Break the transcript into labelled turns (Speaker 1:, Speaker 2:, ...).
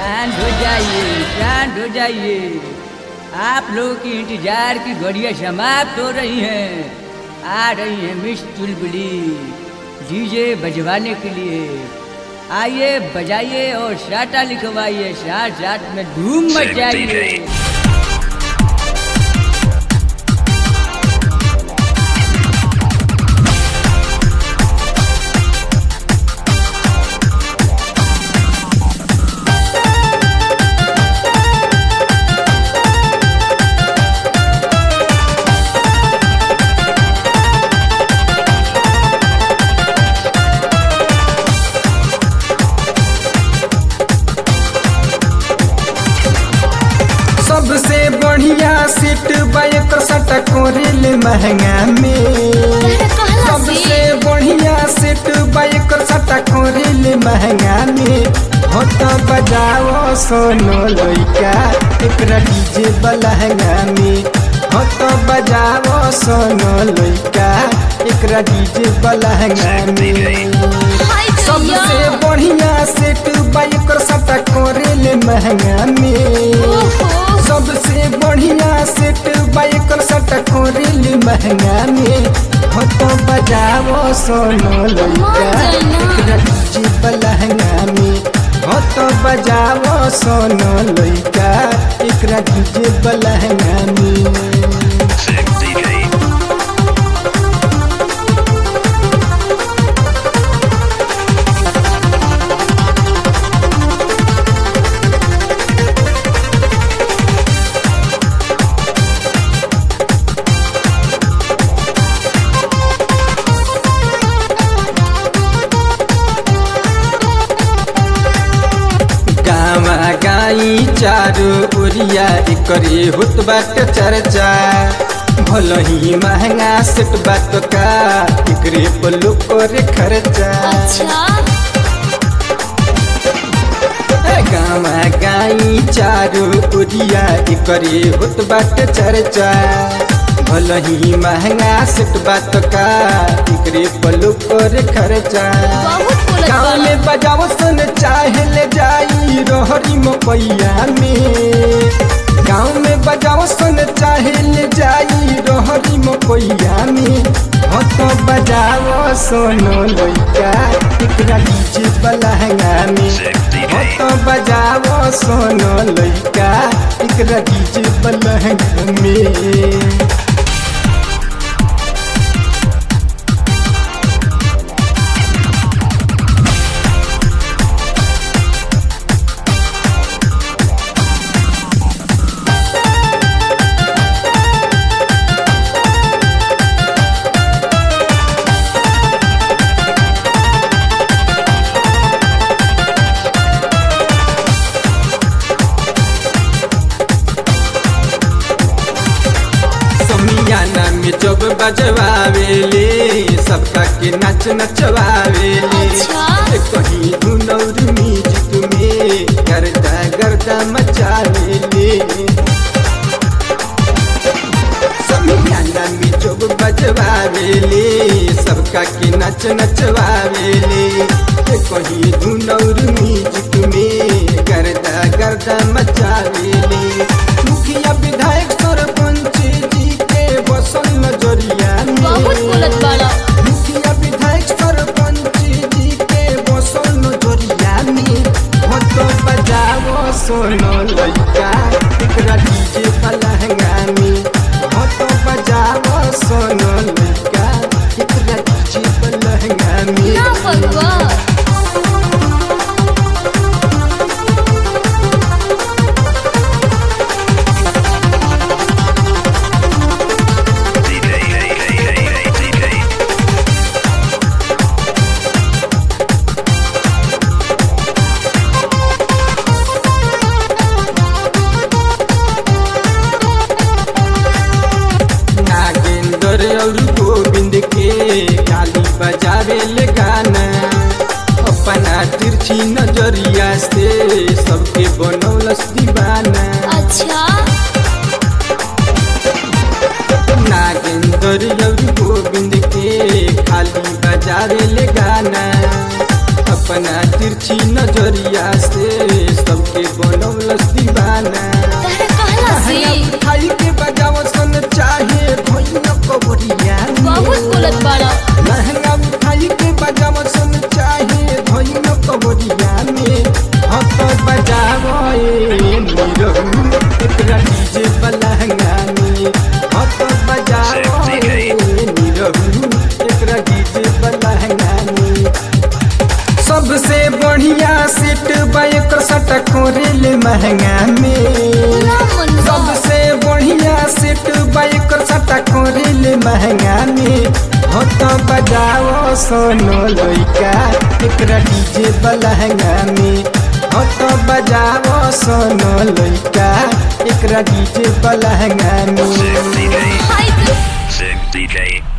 Speaker 1: शांत हो जाइए शांत हो जाइए आप लोगों की इंतजार की घड़ियां समाप्त हो रही हैं आ रही हैं मिस चुलबुली डीजे बजवाने के लिए आइए बजाइए और साटा लिखवाइए साथ साथ में धूम मचाइए
Speaker 2: सबसे बढ़िया सीट बाइक सट कोरिल महंगा में सबसे बढ़िया सीट बाइक सट कोरिल महंगा में हो तो बजाओ सोनो लइका एकरा डीजे बलहंगा में हो तो बजाओ सोनो लइका एकरा डीजे बलहंगा में सबसे बढ़िया सेट बाइक सट कोरिल महंगा में सबसे बढ़िया सेट बाइक सट कोरिल महंगा में हो तो बजाओ सोनो लइका एकरा डीजे बलहंगा में हो तो बजाओ सोनो लइका एकरा डीजे बलहंगा में
Speaker 3: Sick DJ.
Speaker 2: गावा गाई चारो ओरिया एकरे होत बाट चर्चा भलही महंगा सेट बात का एकरे पल्लू करे खर्चा गावा गाई चारो ओरिया एकरे होत बाट चर्चा भलही महंगा सेट बात का एकरे पल्लू करे खर्चा गाँव में बजाओ सुन चाहे ले जाई रोहरी मपैया में गाँव में बजाओ सुन चाहे ले जाई रोहरी मपैया में हो तो बजाओ सोनो लइका एकरा डीजे बलहंगा में हो तो बजाओ सोनो लइका एकरा डीजे बलहंगा में समियाना में जब बजवावेले सबका के नाच नचवावेले कहीं धुनौर म्यूजिक में गर्दा गर्दा मचावेले समियाना में जब बजवावेले सबका के नाच नचवावेले कहीं धुनौर म्यूजिक में गर्दा गर्दा मचावेले मुखिया विधायक सरपंच जी के बसल नजरिया में मुखिया विधायक सरपंच जी के बसल नजरिया में हो तो बजाओ सोनो लइका एकरा डीजे पलहंगा में हो तो बजाओ सोनो लइका एकरा डीजे पलहंगा में
Speaker 3: DJ. DJ.
Speaker 2: नागेंद्र और गोविंद के गाली बजावे ले गाना अपना तिरछी नजरिया से सबके बनौलस दीवाना नागेंद्र और गोविंद के खाली बजावे ले गाना अपना तिरछी नजरिया से सबके बनौलस दीवाना
Speaker 4: तहरा कहला सी
Speaker 2: खाई के बजाव सन चाहे भैया कबरिया
Speaker 4: बहुत बोलत बाड़ा
Speaker 2: लहंगा उठाई के बजाव सन चाहे भैया कबरिया में हत बजावो ए नीरहू एकरा डीजे बलहंगा में हत बजावो ए नीरहू एकरा डीजे बलहंगा में सबसे बढ़िया सेट बाइक सट कोरेल महंगा में
Speaker 4: ना मन बा।
Speaker 2: सबसे बढ़िया सेट बाइक सट कोरेल महंगा में हो तो बजाओ सोनो लइका एकरा डीजे बलहंगा में हो तो बजाओ सोनो लइका एकरा डीजे बलहंगा में
Speaker 3: Sick DJ.
Speaker 4: हाय
Speaker 3: Sick DJ.